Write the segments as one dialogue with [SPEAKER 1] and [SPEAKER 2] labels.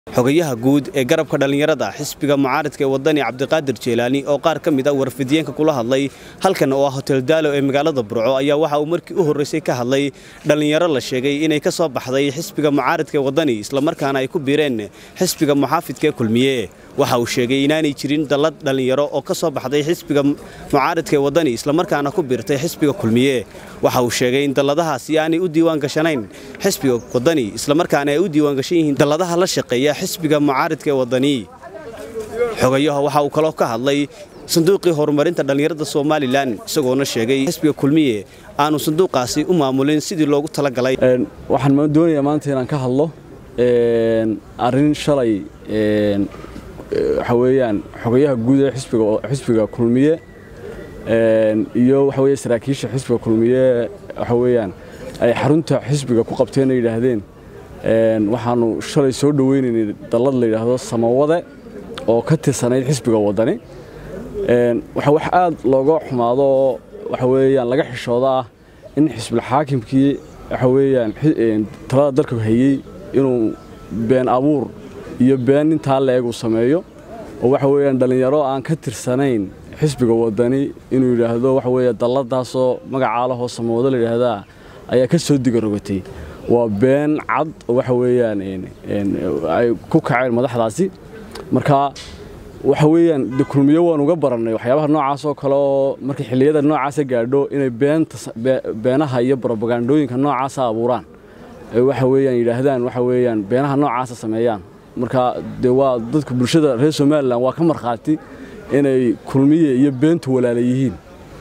[SPEAKER 1] xogayaha guud ee garabka dhallinyarada xisbiga mucaaridka ee wadani cabdiqaadir jeelaani oo qaar ka mid a warfidiyeenka kula hadlay halkan oo ah hotel daalo ee magaalada burco ayaa waxa uu markii u horreysay ka hadlay dhallinyaro la sheegay inay ka soo baxday xisbiga mucaaridka ee wadani islamarkaana ay ku biireen xisbiga muxaafidka ee kulmiye waxa uu sheegay inaanay jirin dallad dhallinyaro oo ka soo baxday xisbiga mucaaridka ee wadani islamarkaana ku biirtay xisbiga kulmiye waxa uu sheegay in dalladahaasi aanay u diiwaan gashanayn xisbiga wadani islamarkaana ay u diiwaan gashan yihiin dalladaha la shaqeeya xisbiga mucaaridka ee wadani xogayaha waxa uu kaloo ka hadlay sanduuqii horumarinta dhallinyarada somalilan isagoona sheegay xisbiga kulmiye aanu sanduuqaasi u maamulin sidii loogu talagalay
[SPEAKER 2] waxaan doonayaa maanta inaan ka hadlo arrin shalay waxa weeyaan xogayaha guud ee xisbiga xisbiga kulmiye iyo waxa weeye saraakiisha xisbiga kulmiye waxa weeyaan ay xarunta xisbiga ku qabteen ay yidhaahdeen waxaanu shalay soo dhoweynaynay dallad la yidhaahdo samawade oo ka tirsanayd xisbiga wadani waxa wax aad looga xumaado oo waxa weeyaan laga xishooda ah in xisbul xaakimkii waxa weeyaan talada dalka hayey inuu been abuur iyo been intaa la-eg uu sameeyo oo waxa weeyaan dhallinyaro aan ka tirsanayn xisbiga wadani inuu yidhaahdo waxa weeye dalladaasoo magacaa lahoo samawado la yidhaahdaa ayaa ka soo diga rogatay waa been cad oo waxa weeyaan ay ku kaceen madaxdaasi marka waxa weeyaan de kulmiyo waan uga barannay waxyaabaha noocaas oo kale oo markay xilliyada noocaasa gaadho inay beenaha iyo brobagandooyinka noocaasa abuuraan waxa weeyaan yidhaahdaan waxa weeyaan beenaha noocaasa sameeyaan marka de waa dadka bulshada reer somalilan waa ka markhaati inay kulmiye iyo beentu walaala yihiin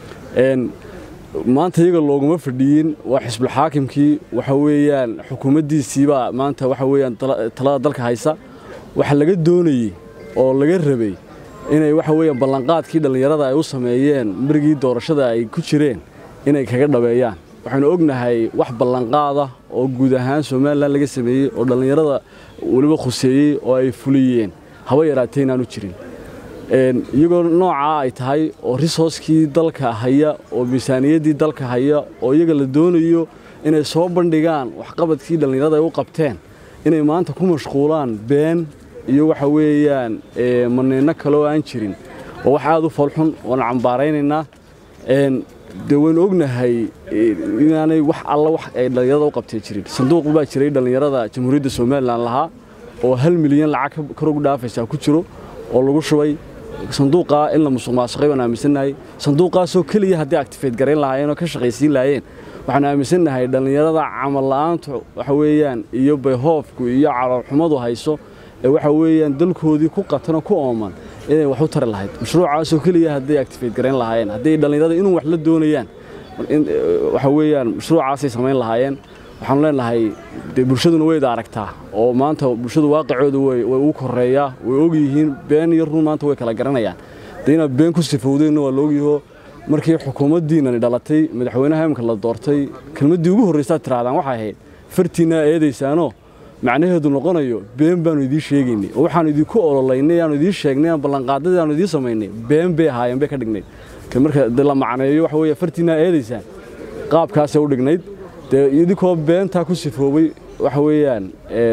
[SPEAKER 2] maanta iyaga looguma fadhiyin waa xisbulxaakimkii waxa weeyaan xukuumaddiisiibaa maanta waxa weeyaan talada dalka haysa waxa laga doonayey oo laga rabay inay waxa weeyaan ballanqaadkii dhallinyarada ay u sameeyeen marigii doorashada ay ku jireen inay kaga dhabeeyaan waxaynu ognahay wax ballanqaada oo guud ahaan somalilan laga sameeyey oo dhallinyarada weliba khuseeyey oo ay fuliyeen haba yaraatee inaanu jirin iyagoo noocaa ay tahay oo risooskii dalka haya oo miisaaniyaddii dalka haya oo iyaga la doonayo inay soo bandhigaan waxqabadkii dhallinyarada ay u qabteen inay maanta ku mashquulaan been iyo waxa weeyaan maneyno kale oo aan jirin oo wax aad u falxun waana cambaaraynaynaa dee waynu ognahay inaanay wax alla wax ay dhallinyarada u qabtee jirin sanduuq baa jiray dhallinyarada jamhuuriyadda somalilan lahaa oo hal milyan lacag karogu dhaafaysaa ku jiro oo lagu shubay sanduuqaa in la musuq maasuqay waan aaminsannahay sanduuqaasoo keliya haddii actifeed garayn lahaayeen oo ka shaqaysiin lahaayeen waxaan aaminsannahay dhallinyarada camal la'aantu waxa weeyaan iyo bayhoofku iyo caloolxumadu hayso ee waxa weeyaan dalkoodii ku qatanoo ku ooman inay wax u tari lahayd mashruucaasoo keliya hadday actifeed garayn lahaayeen hadday dhallinyarada inuu wax la doonayaan waxa weeyaan mashruucaasay samayn lahaayeen waxaanu leenahay dee bulshaduna wayda aragtaa oo maanta bulshadu waaqicooda way ugu koreeyaa way ogyihiin been iyo run maanta way kala garanayaan dee inaad been ku sifowdeenna waa laogyaho markii xukuumaddiinani dhalatay madaxweynaha imika la doortay kelmaddii ugu horraysaad tirahdaan waxay ahayd fartiinaa eedaysaanoo macnaheedu noqonayo been baanu idiin sheegaynay oo waxaanu idinku ololaynay aanu idiin sheegnay aan ballanqaadadii aanu idiin samaynay been bay ahaayeen bay ka dhignayd marka de la macneeyo waxa weeye fartiinaa eedaysaan qaabkaasay u dhignayd dee idinkoo beentaa ku sifoobay waxa weeyaan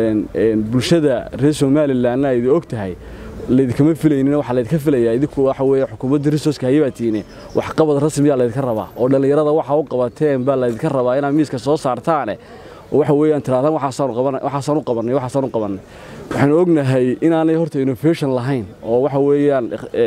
[SPEAKER 2] bulshada reer somalilanna idi og tahay laydinkama filaynin waxaa laydinka filayaa idinku waxa weeye xukuumadda risooska hayabaa tiine waxqabad rasmiyaa laydinka rabaa oo dhallinyarada waxa u qabateen baa laydinka rabaa inaad miiska soo saartaane oo waxa weeyaan tirahdaan waxaasaan u qabannay waxaasaan u qabannay waxaanu ognahay inaanay horta innovation lahayn oo waxa weeyaan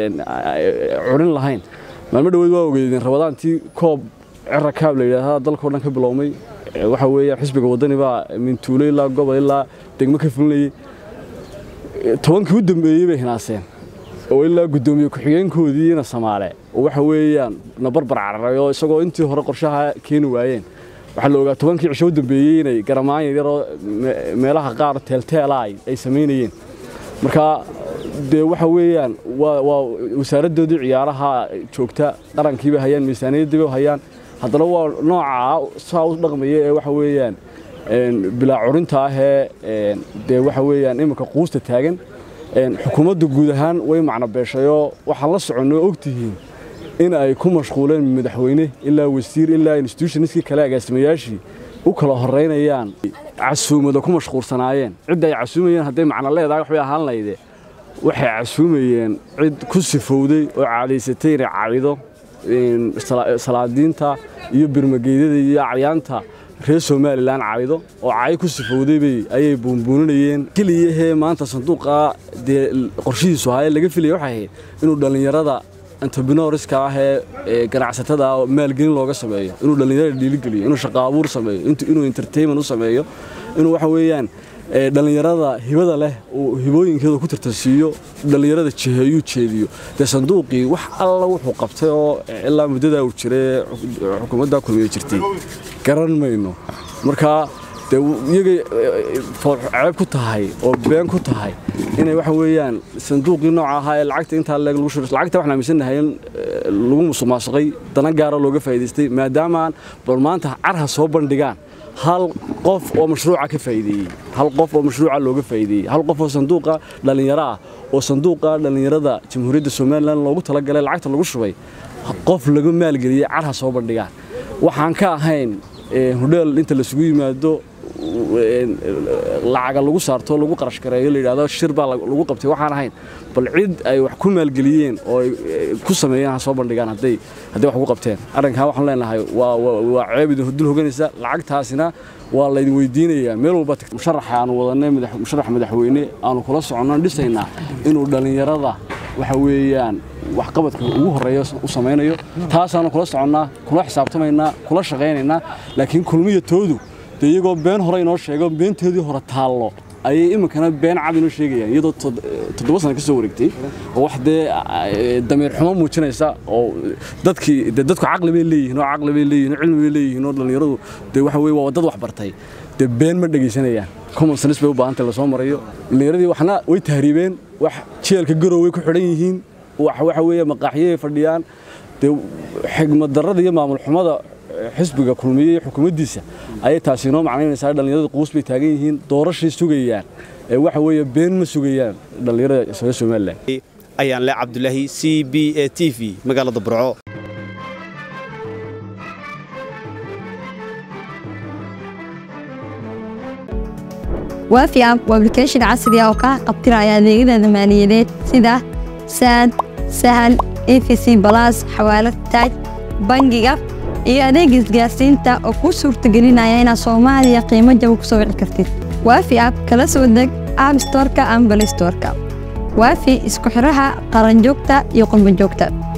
[SPEAKER 2] curin lahayn maalmo dhaweed waa ogeydeen rabadaantii koob cira kaab la yidhaahdaa dalkao dhan ka bilowmay waxa weeyaan xisbiga waddani baa mintuulo ilaa gobol ilaa degmo ka fulinayay tobankii u dambeeyey bay hinaaseen oo ilaa guddoomiye ku-xigeenkoodiina samaale oo waxa weeyaan na barbar cararay oo isagoo intii hore qorshaha keeni waayeen waxaa la ogaa tobankii cisho u dambeeyey inay garamaan yaryaroo meelaha qaar teelteela ay samaynayeen marka dee waxa weeyaan waa wasaaraddoodii ciyaaraha joogta qarankiibay hayaan miisaaniyaddiibay hayaan haddana waa noocaa saa u dhaqmaya ee waxa weeyaan bilaa curinta ahee dee waxa weeyaan iminka quusta taagan xukuumadda guud ahaan way macno beeshayoo waxaan la soconnoo ogtihiin in ay ku mashquuleen madaxweyne ilaa wasiir ilaa institutionskii kale agaasimayaashii u kala horeynayaan casuumada ku mashquulsanaayeen cidda ay casuumayeen hadday macno leedahay waxbay ahaan layde waxay casuumayeen cid ku sifowday oo caadaysatay inay caawido salaadiinta iyo birmageydada iyo acyaanta reer somalilan caawido oo caayo ku sifowdaybay ayay buunbuuninayeen keliyahee maanta sanduuqa dee qorshihiisu ahaayee laga filaya waxay ahayd inuu dhallinyarada entrepreneurska ah ee ganacsatada ah maalgelin looga sameeyo inuu dhallinyarada dhiiligeliyo inuu shaqo abuur sameeyo inuu entertainment u sameeyo inuu waxa weeyaan dhallinyarada hibada leh uu hibooyinkeeda ku tartansiiyo dhallinyarada jiheeyuu jeediyo dee sanduuqii wax alla wuxuu qabtay oo ilaa muddadaa uu jiray xukuumaddaa kulmiye jirtay garan mayno markaa dee iyagay ceeb ku tahay oo been ku tahay inay waxa weeyaan sanduuqii nooca ahaa ee lacagta intaa leeg lagu shubay lacagta waxaan aaminsannahay in lagu musuqmaasuqay dana gaara looga faa'iidaystay maadaamaan bal maanta carha soo bandhigaan hal qof oo mashruuca ka faa'iideeyey hal qof oo mashruuca looga faa'iideeyey hal qof oo sanduuqa dhallinyaro ah oo sanduuqa dhallinyarada jamhuuriyadda somalilan loogu talagalay lacagta lagu shubay qof laga maalgeliyey carha soo bandhigaan waxaan ka ahayn hodheel inta lasugu yimaado lacaga lagu saarto lagu qarash gareeyo layidhahdo shir baa lagu qabtay waxaan ahayn bal cid ay wax ku maalgeliyeen oo ay ku sameeyeen ha soo bandhigaan hadday hadday wax ku qabteen arrinkaa waxaan leenahay waa waa ceeb idin dul hoganaysa lacagtaasina waa laydin weydiinayaa meel walba musharaxa aanu wadanay musharax madaxweyne aanu kula soconno dhisaynaa inuu dhallinyarada waxa weeyaan waxqabadka ugu horeeya u samaynayo taasaanu kula soconnaa kula xisaabtamaynaa kula shaqaynaynaa laakiin kulmiya toodu dee iyagoo been hore inoo sheego beenteedii hore taallo ayay iminkana been cad inoo sheegayaan iyadoo toddoba sana ka soo wareegtay oo wax dee damiir xumo muujinaysa oo dadkii dee dadku caqli bay leeyihiin oo caqli bay leeyihin oo cilmi bay leeyihiin oo dhallinyaradu dee waxa weye waa dad wax bartay dee been ma dhegaysanayaan common sense bay u baahantay lasoo marayo dhallinyaradii waxna way tahriibeen wax jeelka garow way ku xidhan yihiin waxa weeye maqaaxiyay fadhiyaan dee xigmad darrada iyo maamul xumada xisbiga kulmiye iyo xukuumaddiisa ayay taasi inoo macnaynaysaa dhallinyarada quus bay taagan yihiin doorashay sugayaan ee waxa weeye been ma sugayaan dhallinyarada reer somalilan
[SPEAKER 1] ayaan le cabdulaahi c b a t v magaalada burco
[SPEAKER 3] waafi app waa application casri ah oo kaa qabtiraya adeegyada maaliyadeed sida saad sahal efc balas xawaalad taaj bangiga iyo adeeg isgaarsiinta oo kuu suurtagelinaya inaad soomaaliya qiimo jaba ku soo wici kartid waafi app kala soo deg app storka ama balistorka waafi isku xidhaha qaranjoogta iyo qurbanjoogta